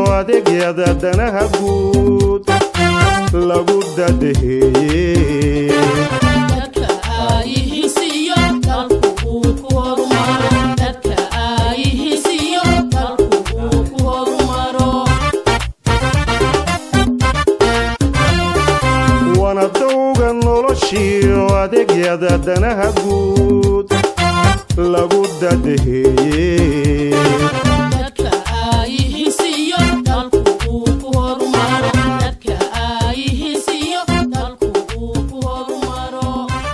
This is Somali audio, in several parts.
adeegyada danaha guud lagu dadaheeye dadka aayihiisiyo dalku uu ku horumaro dadka aayihiisiyo dalku uu ku horumaro wana dowga noloshiyo adeegyada danaha guud lagu dadaheeye dadka aayihiisiyo dalku uu ku horumaro dadka aayihiisiyo dalku uu ku horumaro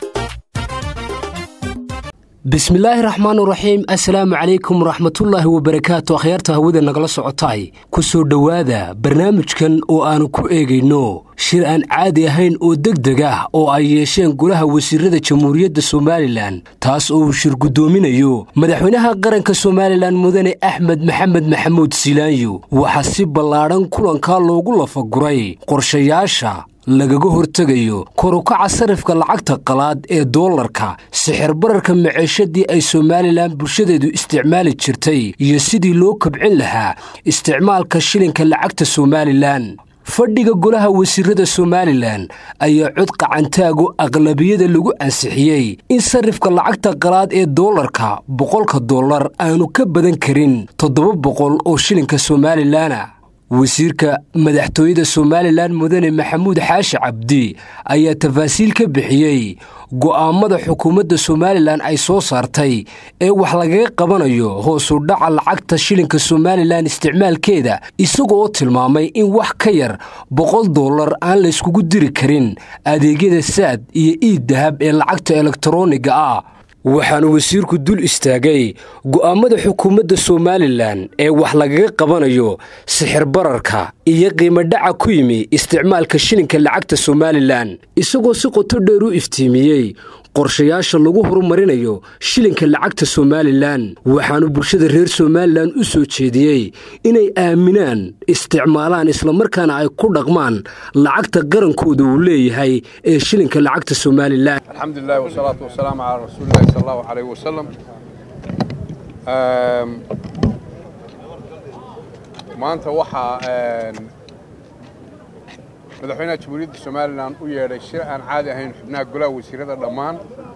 bismillaahi raxmaan raxiim assalaamu calaykum waraxmatullaahi wabarakaatu akhyaarta hawada nagala socotaay ku soo dhowaada barnaamijkan oo aannu ku eegayno shir aan caadi ahayn oo degdeg ah oo ay yeesheen golaha wasiirada jamhuuriyadda somalilan taas oo uu shir guddoominayo madaxweynaha qaranka somalilan mudane axmed maxamed maxamuud silaanyo waxaa si ballaadhan kulankaa loogu lafaguray qorshayaasha lagaga hortegayo korukaca sarifka lacagta qalaad ee doolarka sixir bararka maciishadii ay somalilan bulshadeedu isticmaali jirtay iyo sidii loo kabcin lahaa isticmaalka shilinka lacagta somalilan fadhiga golaha wasiirada somalilan ayaa cod qacantaago aqlabiyada lagu ansixiyey in sarifka lacagta qalaad ee doolarka boqolka dollar aanu ka badan karin toddoba boqol oo shilinka somalilana wasiirka madaxtooyada somalilan mudane maxamuud xaashi cabdi ayaa tafaasiil ka bixiyey go'aammada xukuumadda somalilan ay soo saartay ee wax lagaga qabanayo hoosu dhaca lacagta shilinka somalilan isticmaalkeeda isagoo tilmaamay in wax ka yar boqol dollar aan layskugu diri karin adeegyada saad iyo iid dahab ee lacagta elektaroniga ah waxaanu wasiirku dul istaagay go'aammada xukuumadda somalilan ee wax lagaga qabanayo sixir bararka iyo qiimo dhaca ku yimi isticmaalka shilinka lacagta somalilan isagoo si qoto dheer u iftiimiyey qorshayaasha lagu horumarinayo shilinka lacagta somalilan waxaanu bulshada reer somalilan u soo jeediyey inay aaminaan isticmaalaan islamarkaana ay ku dhaqmaan lacagta qarankooda uu leeyahay ee shilinka lacagta somalilan الحمد لله والصلاة والسلام على رسول الله صلى الله عليه وسلم أم، maanta waxaa een, madaxweynaha jamhuuriyadda somalilan u yeedhay shir aan caadi ahayn xubnaha golaha wasiirada dhammaan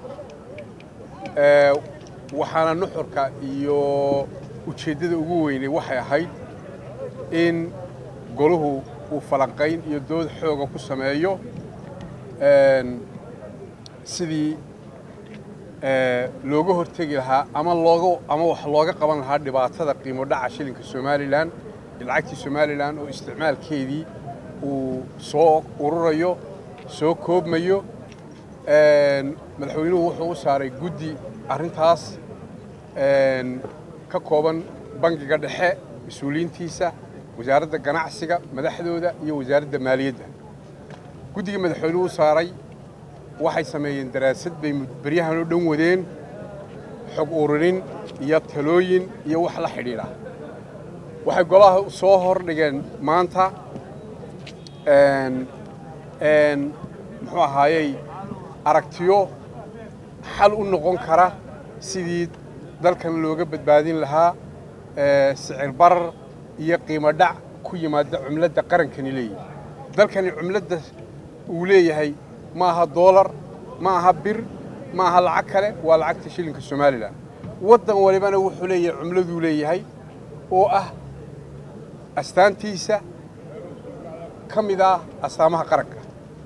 Ee, waxaana nuxurka iyo ujeeddada ugu weynay waxay ahayd in goluhu uu falanqayn iyo dood xooga ku sameeyo een, sidii ee, looga hortegi lahaa ama looga ama wax looga qaban lahaa dhibaatada qiimo dhaca shilinka somalilan iyo lacagtii somalilan oo isticmaalkeedii uu soo ururayo soo koobmayo Een, madaxweynuhu wuxuu u saaray guddi arrintaas een, ka kooban bangiga dhexe mas-uuliyiintiisa wasaaradda ganacsiga madaxdooda iyo wasaaradda maaliyadda guddiga madaxweynuhu u saaray waxay sameeyeen daraasad bay beryahan oo dhan wadeen xog ururin iyo talooyin iyo wax la xidhiidha waxay golaha soo hordhigeen maanta een, een, muxuu ahaayey aragtiyo xal u noqon kara sidii dalkan looga badbaadin lahaa ee, sicir barar iyo qiimo dhac ku yimaada cumladda qarankani leeyahay dalkani cumladda uu leeyahay ma aha doolar ma aha bir ma aha lacag kale waa lacagta shilinka somalilan waddan walibana wuxuu leeyahay cumladuu leeyahay oo ah astaantiisa ka mid ah astaamaha qaranka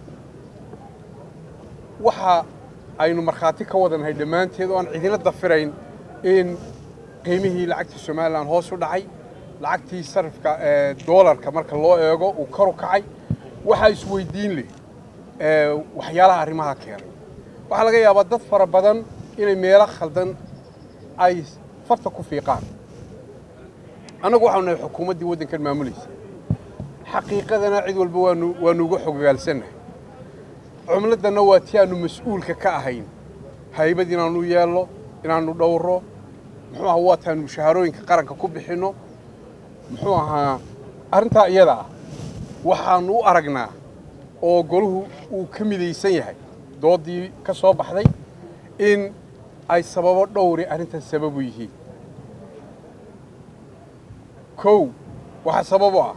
waxa aynu markhaati ka wadannahay dhammaanteed oo aan cidina dafirayn in qiimihii lacagta somalilan hoos u dhacay lacagtii sarifka ee doolarka marka loo eego uu kor u kacay waxaa isweydiin leh ee, waxyaalaha arrimaha keenay waxaa laga yaabaa dad fara badan inay meelo khaldan ay farta ku fiiqaan annagu waxaanu nahay xukuumaddii waddankan maamulaysa xaqiiqadana cid walba waanu waanu uga xogogaalsannahay cumladdanna waa tii aanu mas-uulka ka ahayn haybad inaanu yeelno inaanu dhowro muxuu ahaa waa taanu mushaharooyinka qaranka ku bixinno muxuu ahaa arrintaa iyada ah waxaanu u aragnaa oo golahu uu ka midaysan yahay doodii ka soo baxday in ay sababo dhowri arrintan sababu yihiin kow waxaa sabab u ah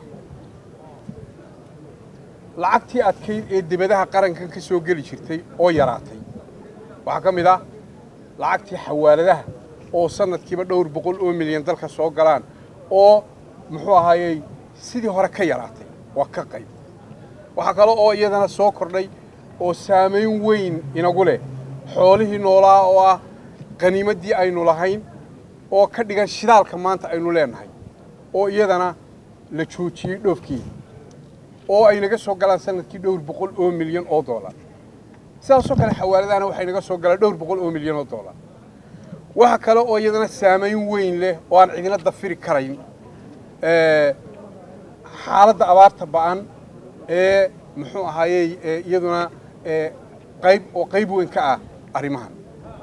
lacagtii adkayd ee dibadaha qarankan ka soo geli jirtay oo yaraatay waxaa ka mid ah lacagtii xawaaladaha oo sanadkiiba dhowr boqol oo milyan dalka soo galaan oo muxuu ahaayey sidii hore ka yaraatay waa ka qayb waxaa kale oo iyadana soo kordhay oo saamayn weyn inagu leh xoolihii noolaa oo ah qaniimaddii aynu lahayn oo ka dhigan shidaalka maanta aynu leenahay oo iyadana la joojiyey dhoofkii oo ay naga soo galaan sanadkii dhowr boqol oo milyan oo doolar sidaasoo kale xawaaladahana waxay naga soo galaan dhowr boqol oo milyan oo doolar waxa kale oo iyadana saamayn weyn leh oo aan cidina dafiri karayn xaaladda abaarta ba'an ee muxuu ahaayey iyaduna qayb oo qayb weyn ka ah arrimahan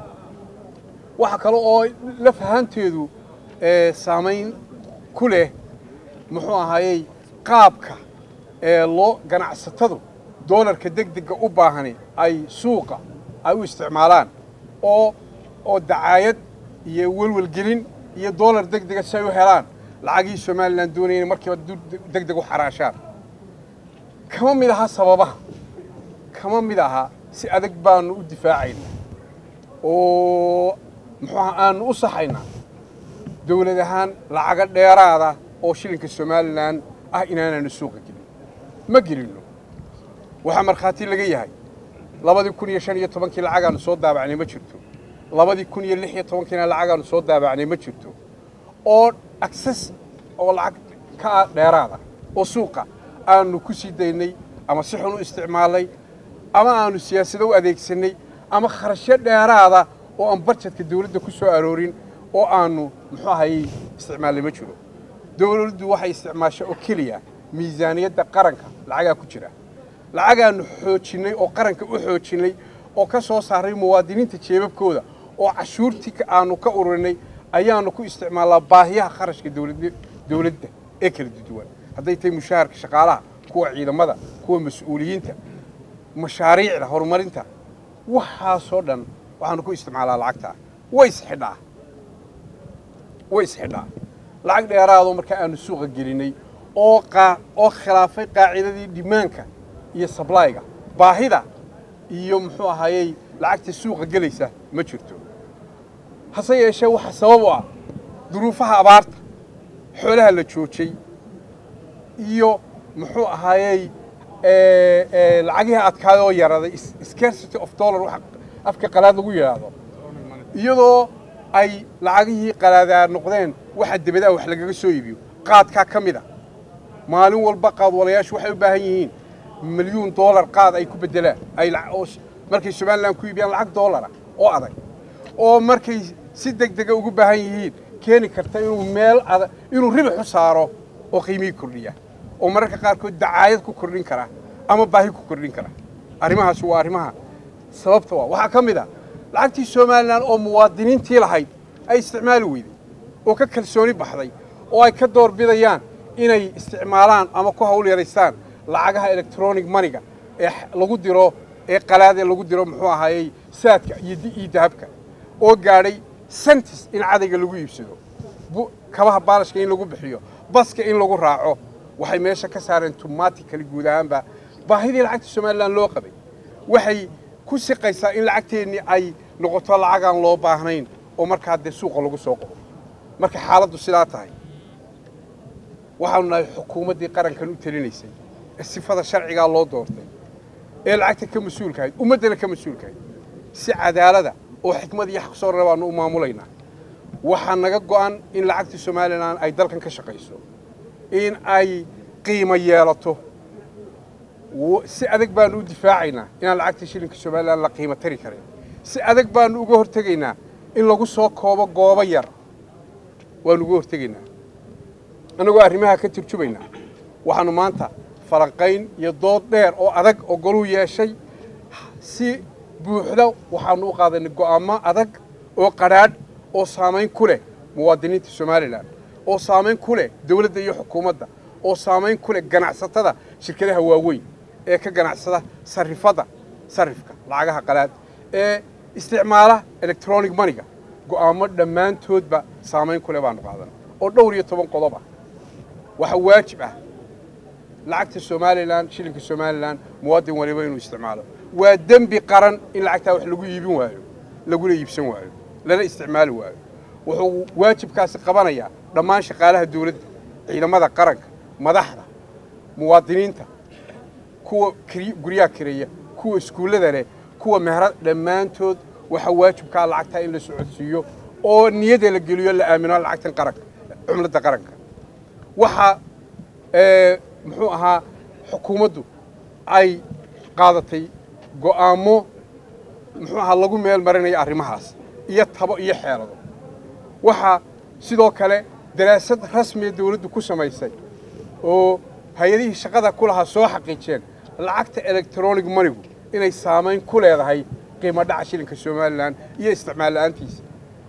waxa kale oo laf ahaanteedu saamayn ku leh muxuu ahaayey qaabka ee loo ganacsatadu doolarka degdega u baahani ay suuqa ay u isticmaalaan oo oo dacaayad iyo welwelgelin iyo doolar degdega si ay u helaan lacagii somalilan doonaya inay markiiba degdeg u xaraashaan kama mid aha sababaha kama mid aha si adag baanu u difaacayna oo muxuu aha aanu u saxaynaa dawlad ahaan lacaga dheeraada oo shilinka somalilan ah inaanaanu suuqa gelin ma gelinno waxaa markhaati laga yahay labadii kun iyo shan iyo tobankii lacagaanu soo daabacnay ma jirto labadii kun iyo lix iyo tobankiina lacagaanu soo daabacnay ma jirto oo access oo lacag ka ah dheeraada oo suuqa aanu ku sii daynay ama si xun u isticmaalnay ama aanu siyaasado u adeegsanay ama kharashyo dheeraada oo aan barjedka dawladda ku soo aroorin oo aanu muxuu ahayey isticmaalnay ma jiro dawladdu waxay isticmaasha oo keliya miisaaniyadda qaranka lacagaa ku jira lacagaannu xoojinnay oo qaranka u xoojinnay oo ka soo saaray muwaadiniinta jeebabkooda oo cashuurtii aanu ka ururinay ayaanu ku isticmaalnaa baahiyaha kharashka dawladda ee kala duwan hadday tahay mushaharka shaqaalaha kuwa ciidamada kuwa mas-uuliyiinta mashaariicda horumarinta waxaasoo dhan waxaanu ku isticmaalaa lacagtaa way isxidhaa way isxidhaa lacag dheeraadoo markaa aanu suuqa gelinay oo oo khilaafay qaacidadii dhimaanka iyo sablayga baahida iyo muxuu ahaayey lacagta suuqa gelaysa ma jirto hase yeeshee waxaa sabab u ah duruufaha abaarta xoolaha la joojay iyo muxuu ahaayey lacagihii adkaada oo yaraaday scarcity of dollar waxa afka qalaad lagu yidhaahdo iyadoo ay lacagihii qalaadaa noqdeen waxa debadaa wax lagaga soo iibiyo qaadkaa ka mid a maalin walba qaadwalayaashu waxay u baahan yihiin milyuun doolar qaad ay ku beddelaan ay markay somalilan ku iibiyaan lacag doolara oo adag oo markay si deg dega ugu baahan yihiin keeni karta inuu meel adag inuu ribix u saaro oo qiimihii kordhiya oo mararka qaarkood dacaayad ku kordhin kara ama baahi ku kordhin kara arrimahaasi waa arrimaha sababta waa waxaa ka mid a lacagtii somalilan oo muwaadiniintii lahayd ay isticmaali weyday oo ka kalsooni baxday oo ay ka door bidayaan inay isticmaalaan ama ku hawl yaraystaan lacagaha electronic maniga ee lagu diro ee qalaad ee lagu diro muxuu ahaayey saadka iyo dahabka oo gaadhay sentis in cadayga lagu iibsado kabaha baalashka in lagu bixiyo baska in lagu raaco waxay meesha ka saareen tumatically guud ahaanba baahidii lacagta somalilan loo qabay waxay ku siqaysaa in lacagteennii ay noqoto lacagaan loo baahnayn oo markaa dee suuqa lagu soo qobo marka xaaladdu sidaa tahay waxaanu nahay xukuumaddii qarankan u telinaysay ee sifada sharcigaa loo doortay ee lacagta ka mas-uulkahayd ummaddana ka mas-uulkahayd si cadaalada oo xikmad iyo xaqsoorna baanu u maamulaynaa waxaa naga go'an in lacagta somalilan ay dalkan ka shaqayso in ay qiimo yeelato si adag baanu u difaacaynaa inaan lacagta shilinka somalilan la qiimo tari karin si adag baanu uga hortegaynaa in lagu soo koobo goobo yar waanu uga hortegaynaa annagoo arrimaha ka turjumaynaa waxaanu maanta falanqayn iyo dood dheer oo adag oo goluu yeeshay si buuxda waxaanu u qaadanay go'aamo adag oo qadhaadh oo saamayn ku leh muwaadiniinta somalilan oo saamayn ku leh dawladda iyo xukuumadda oo saamayn ku leh ganacsatada shirkadaha waaweyn ee ka ganacsada sarifada sarifka lacagaha qalaad ee isticmaala electronic maniga go'aamo dhammaantoodba saamayn ku leh baanu qaadanay oo dhowr iyo toban qodob ah waxaa waajib ah lacagta somalilan shilinka somalilan muwaadin waliba inuu isticmaalo waa dembi qaran in lacagtaa wax lagu iibin waayo laguna iibsan waayo lana isticmaali waayo wuxuu waajibkaasi qabanayaa dhammaan shaqaalaha dawladda ciidamada qaranka madaxda muwaadiniinta kuwa kiri- guryaha kireeya kuwa iskuullada leh kuwa meherad dhammaantood waxaa waajibkaa lacagtaa in la socodsiiyo oo niyada la geliyo la aamino lacagtan qaranka cumladda qaranka waxa ee, muxuu ahaa xukuumaddu ay qaadatay go'aamo muxuu ahaa lagu meel marinayo arrimahaas iyo tabo iyo xeelado waxaa sidoo kale daraasad rasmiya dawladdu ku samaysay oo hay-adihii shaqada ku lahaa soo xaqiijeen lacagta electronic manigu inay saamayn ku leedahay qiimo dhaca shilinka somalilan iyo isticmaal la'aantiisa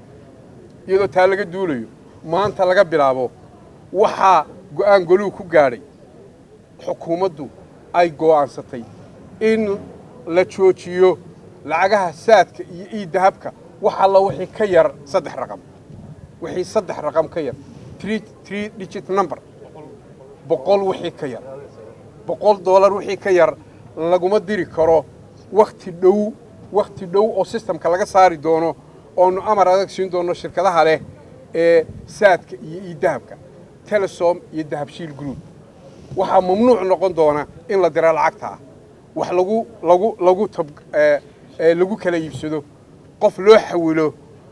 iyadoo taa laga duulayo maanta laga bilaabo waxaa go'aan goluhu ku gaadhay xukuumaddu ay go'aansatay in la joojiyo lacagaha saadka iyo iidahabka wax alla wixii ka yar saddex raqam wixii saddex raqam ka yar three three digit number boqol wixii ka yar boqol doolar wixii ka yar laguma diri karo wakhti dhow wakhti dhow oo sistamka laga saari doono oonu amar adag siin doono shirkadaha leh ee saadka iyo iidahabka telesom iyo dahabshiil group waxaa mamnuuc noqon doona in la dira lacagtaa wax lagu lagu lagu tab ee ee lagu kala iibsado qof loo xawilo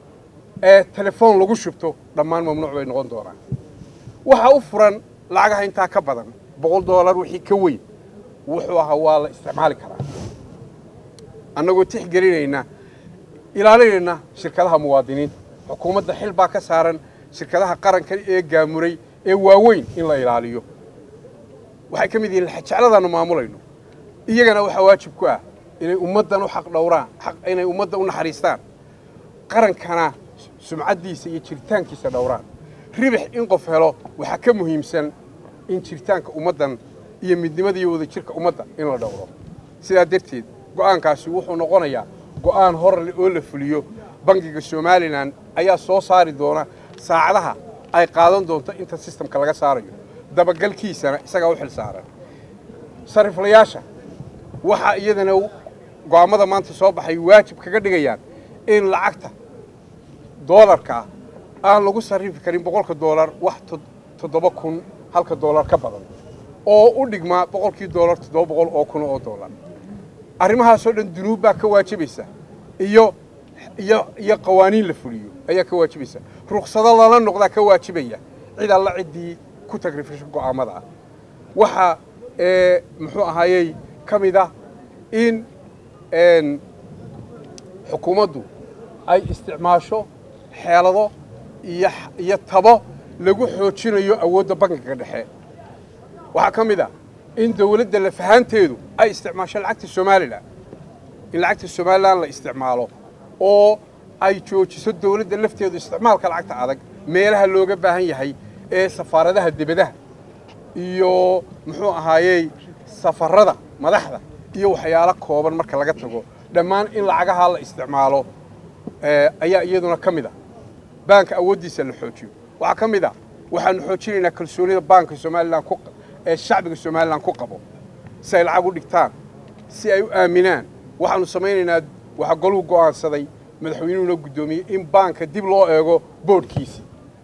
ee telefoon lagu shubto dhammaan mamnuuc bay noqon doonaan waxaa u furan lacagaha intaa ka badan boqol doolar wixii ka weyn wuxuu ahaa waa la isticmaali karaa annagoo tixgelinayna ilaalinayna shirkadaha muwaadiniinta xukuumadda xil baa ka saaran shirkadaha qaranka ee gaamuray ee waaweyn in la ilaaliyo waxay ka mid yihiin jecladaannu maamulayno iyagana waxaa waajib ku ah inay ummaddan u xaq dhowraan xaq inay ummadda u naxariistaan qarankana sumcaddiisa iyo jiritaankiisa dhowraan ribix in qof helo waxaa ka muhiimsan in jiritaanka ummaddan iyo midnimada iyo wadajirka ummadda in la dhowro sidaa darteed go'aankaasi wuxuu noqonayaa go'aan horle oo la fuliyo bangiga somalilan ayaa soo saari doona saacadaha ay qaadan doonto inta sistamka laga saarayo dabagalkiisana isagaa u xil saaran sariflayaasha waxaa iyadana go'aammada maanta soo baxay waajib kaga dhigayaan in lacagta doolarka ah aan lagu sarrifi karin boqolka doolar wax tod- toddoba kun halka doolar ka badan oo u dhigmaa boqolkii doolar toddoba boqol oo kun oo doolar arrimahaasoo dhan dunuub baa ka waajibaysa iyo iyo iyo qawaaniin la fuliyo ayaa ka waajibaysa ruksado lala noqdaa ka waajibaya cid alla ciddii ku tagrifisho go'aammada ah waxaa ee muxuu ahaayey ka mid ah in n xukuumaddu ay isticmaasho xeelado iyo iyo tabo lagu xoojinayo awoodda bankiga dhexe waxaa ka mid ah in dawladda lafahaanteedu ay isticmaasho lacagta somalilan in lacagta somalilan la isticmaalo oo ay joojiso dawladda lafteedu isticmaalka lacagta adag meelaha looga baahan yahay ee safaaradaha debadaha iyo muxuu ahaayey safarada madaxda iyo waxyaalo kooban marka laga tago dhammaan in lacagaha la isticmaalo ee, ayaa iyaduna ka mid ah baanka awooddiisa la xoojiyo waxaa ka mid ah waxaanu xoojinaynaa kalsoonida baanka somalilan ku ee shacbiga somalilan ku qabo si ay lacag u dhigtaan si ay u aaminaan waxaanu samaynaynaa waxaa goluhu go'aansaday madaxweynuhuna guddoomiyey in baanka dib loo eego boodhkiisii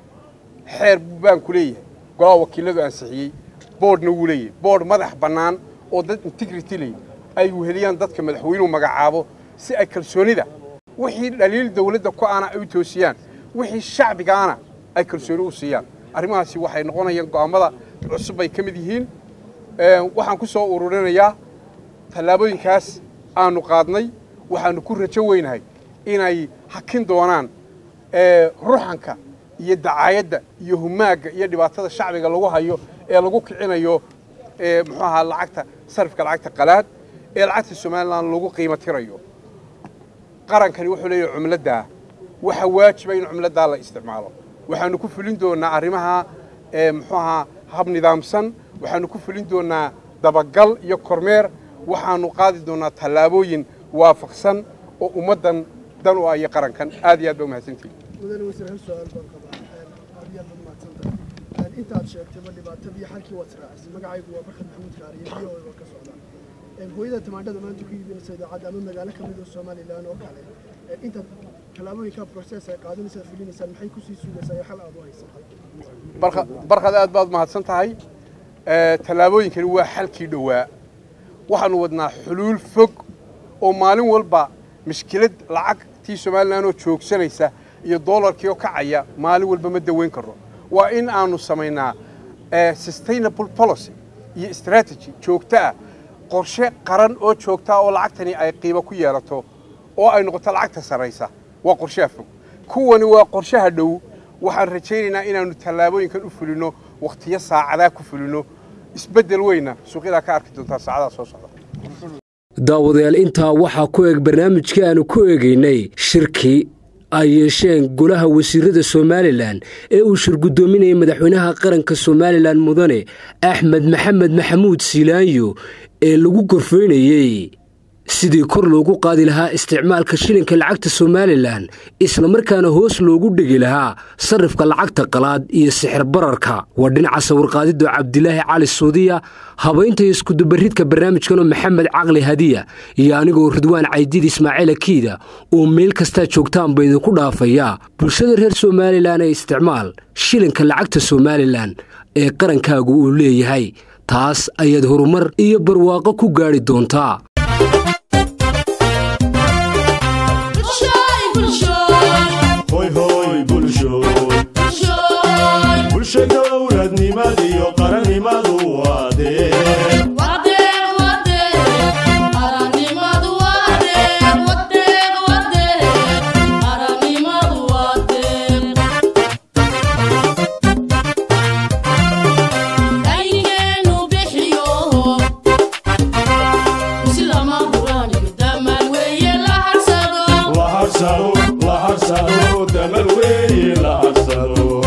xeer buu baanku leeyahay golaha wakiiladu ansixiyey boodhna wuu leeyahay boodh madax bannaan oo dad integrity leh ay weheliyaan dadka madaxweynuhu magacaabo si ay kalsoonida wixii dhaliil dawladda ku aana ay u toosiyaan wixii shacbigaana ay kalsooni u siiyaan arrimahaasi waxay noqonayaan go'aammada cusub bay ka mid yihiin Ee, waxaan ku soo ururinayaa tallaabooyinkaas aanu qaadnay waxaanu ku rajo weynahay inay hakin doonaan ee, ruxanka iyo dacaayadda iyo humaagga iyo dhibaatada shacbiga lagu hayo ee lagu kicinayo ee, muxuu ahaa lacagta sarifka lacagta qalaad ee lacagta somalilan lagu qiimo tirayo qarankani wuxuu leeyahay cumladdaa waxa waajiba in cumladdaa la isticmaalo waxaanu ku fulin doonaa arrimaha ee, muxuu ahaa hab nidaamsan waxaanu ku fulin doonaa dabagal iyo kormeer waxaanu qaadi doonaa tallaabooyin waafaqsan oo ummaddan dan u ah iyo qarankan aad iyo aad ba umahadsantihin mudane wasiir hal su-aal baan qabaa aad iyo aad baad mahadsantahay intaad sheegtayba dhibaatadii xalkii waad israacisay magacaygu waa barkad maxamuud kaariye biyo waa ka socdaa hooyada tamaandhada maanta ku iibinaysa idaacadda ama magaalo ka mid oo somalilan oo kale intaad tallaabooyinka process ay qaadanaysaad fulinaysaan maxay kusii sugaysaa iyo xal aad u haysataa barkad aad baad mahadsan tahay tallaabooyinkani waa xalkii dhowaa waxaanu wadnaa xuluul fog oo maalin walba mishkilad lacagtii somalilan oo joogsanaysa iyo doolarkii oo kacaya maalin walba ma daweyn karno waa in aanu samaynaa sustainable policy iyo strategy joogto ah qorshe qaran oo joogtaa oo lacagtani ay qiimo ku yeelato oo ay noqoto lacagta sarraysa waa qorshaha fog kuwani waa qorshaha dhow waxaan rajaynaynaa inaannu tallaabooyinkan u fulinno wakhtiyo saacadaa ku fulinno isbeddel weyna suuqyadaa ka arki doontaa saacadaha soo socda daawadayaal intaa waxaa ku eg barnaamijkii aanu ku eegaynay shirkii ay yeesheen golaha wasiirada somalilan ee uu shirgudoominayay madaxweynaha qaranka somalilan mudane axmed maxamed maxamuud siilaanyo ee lagu gorfaynayey sidii kor loogu qaadi lahaa isticmaalka shilinka lacagta somalilan islamarkaana hoos loogu dhigi lahaa sarrifka lacagta qalaad iyo sixir bararka waa dhinaca sawirqaadidoo cabdilaahi cali suudiya habaynta iskudubaridka barnaamijkanoo maxamed caqli hadiya iyo anigoo ridwaan caydid ismaaciil akiida oo meel kastaa joogtaanba idinku dhaafaya bulshada reer somalilan ee isticmaal shilinka lacagta somalilan ee qarankaagu uu leeyahay taas ayaad horumar iyo barwaaqo ku gaadhi doontaa hoy hoy bulshoy bulsha dowladnimadiyo qarannimadu waadee la harsado la harsado damal weeye la harsado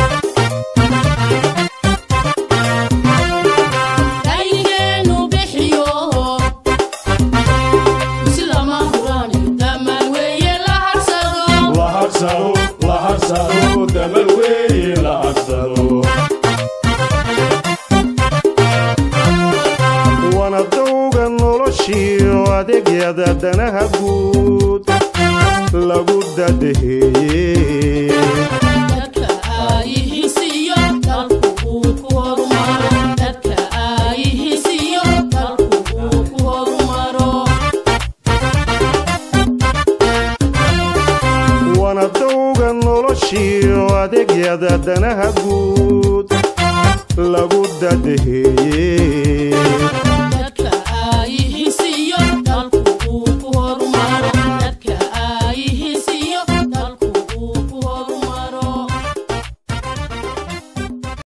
la harsado la harsado damal weeye la harsado wana dowga noloshiyo adeegyada danaha guud lagu dadaheeye wana dowga noloshiyo adeegyada danaha